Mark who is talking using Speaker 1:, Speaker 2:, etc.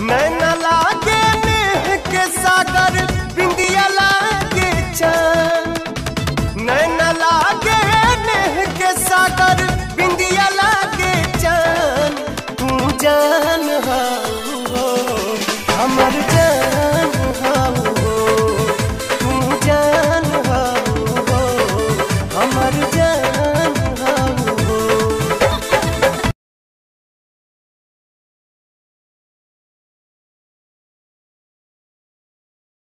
Speaker 1: नैना लागे नेह के सागर बिंदिया लागे चांद नैना लागे नेह के सागर बिंदिया लागे चांद तू जान हो हमर जान